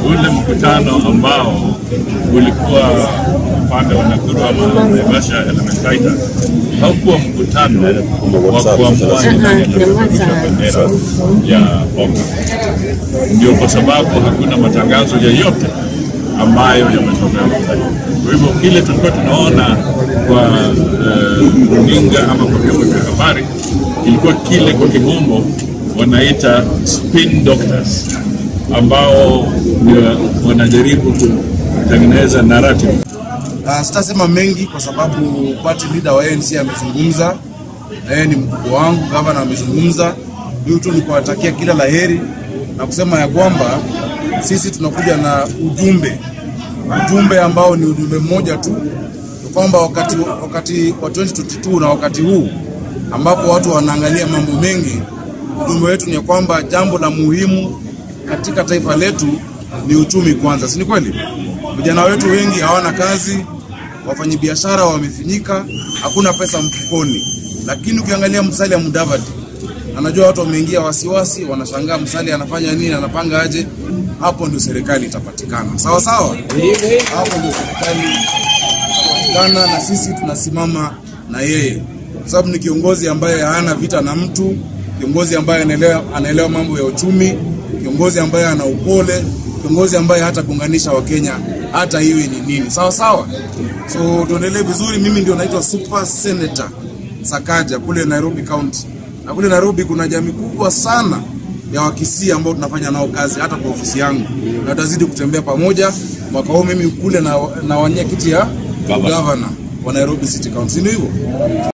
ule mkutano ambao ulikuwa upande wa Nakuru ama Naivasha Elementaita haukuwa mkutano wa kuamua ni nani atapeperusha bendera ya OCA. Ndio kwa sababu hakuna matangazo yoyote ambayo yametolewa. Kwa hivyo kile tulikuwa tunaona kwa eh, runinga ama kwa vyombo vya habari kilikuwa kile kwa kimombo wanaita spin doctors ambao ndio wanajaribu kutengeneza narrative Uh, sitasema mengi kwa sababu party leader wa ANC amezungumza, na yeye ni mkubwa wangu, gavana amezungumza. Mimi tu ni kuwatakia kila laheri na kusema ya kwamba sisi tunakuja na ujumbe, ujumbe ambao ni ujumbe mmoja tu, ni kwamba wakati, wakati wa 2022 na wakati huu ambapo watu wanaangalia mambo mengi, ujumbe wetu ni ya kwamba jambo la muhimu katika taifa letu ni uchumi kwanza, si ni kweli? Vijana wetu wengi hawana kazi, wafanyabiashara wamefinyika, hakuna pesa mfukoni. Lakini ukiangalia Musalia Mudavadi, anajua watu wameingia wasiwasi, wanashangaa Musalia anafanya nini, anapanga aje. Hapo ndio serikali itapatikana, sawa sawa. Hapo ndio serikali itapatikana, na sisi tunasimama na yeye, kwa sababu ni kiongozi ambaye hana vita na mtu, kiongozi ambaye anaelewa, anaelewa mambo ya uchumi, kiongozi ambaye ana upole, kiongozi ambaye hata kuunganisha Wakenya hata iwe ni nini, sawa sawa. So tuendelee vizuri. Mimi ndio naitwa Super Senator Sakaja kule Nairobi County, na kule Nairobi kuna jamii kubwa sana ya Wakisii ambao tunafanya nao kazi hata kwa ofisi yangu, na tutazidi kutembea pamoja. Mwaka huu mimi kule na, na wania kiti ya gavana wa Nairobi City Council, si ndio hivyo?